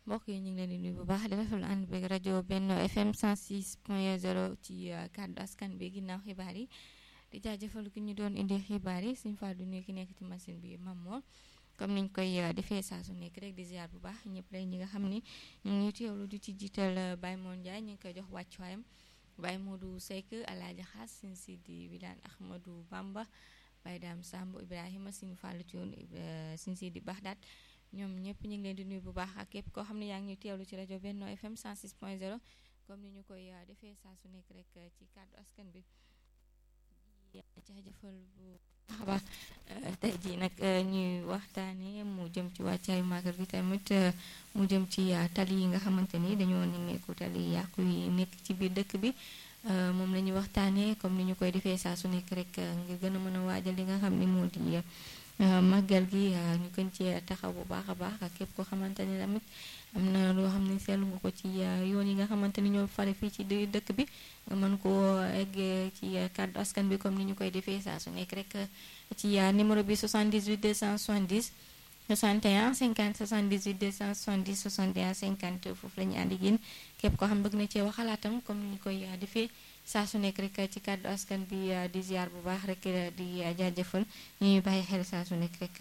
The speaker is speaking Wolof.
mbokk yi ñu ngi leen di nuyu bu baax di rafetlu ànd beeg rajo Benno FM 106 point 0 ci kàddu askan bi ginnaaw xibaar yi di jaajëfal ki ñu doon indi xibaar yi suñu fàddu nuyu ki nekk ci machine bi Mamour comme niñ koy defee saa su nekk rek di ziar bu baax ñëpp rek ñi nga xam ni ñu ngi teewlu di ci jiital Baye Moon Ndiaye ñu ngi koy jox wàccuwaayam Baye Modou Seck Alaaji Xaas Sëñ Sidi Wilane Ahmadou Bamba Baye Dame Samb Ibrahima Sëñ Fallou Thioune Sëñ Sidi Baxdaat ñoom ñëpp ñu ngi leen di nuyu bu baax ak képp koo xam ne yaa ngi teewlu ci rajo Benno FM 106 point 0 comme ni ñu koy defee saa su nekk rek ci kàddu askan bi di jaajëfal bu baax a baax tey jii nag ñuy waxtaanee mu jëm ci wàccaayu màggal gi tamit mu jëm ci tali yi nga xamante ni dañoo nemmeeku tali yàqu yi nekk ci biir dëkk bi moom la ñuy waxtaanee comme ni ñu koy defee saa su nekk rek ngir gën a mën a waajal li nga xam ni moo di màggal gi ñu gën ci taxaw bu baax a baax ak képp koo xamante ni tamit am na loo xam ne seetlu nga ko ci yoon yi nga xamante ni ñoo fare fii ci dëkk bi nga mën koo eggee ci kàddu askan bi comme ni ñu koy defee saa su nekk rek ci numéro bi 78 270 61 50 78 270 61 50 foofu la ñu ànd ak yéen képp koo xam bëgg na cee wax xalaatam comme ni ñu koy defee saa su nekk rek ci kàddu askan bi di ziar bu baax rek di jaajëfal ñuy bàyyi xel saa su nekk rek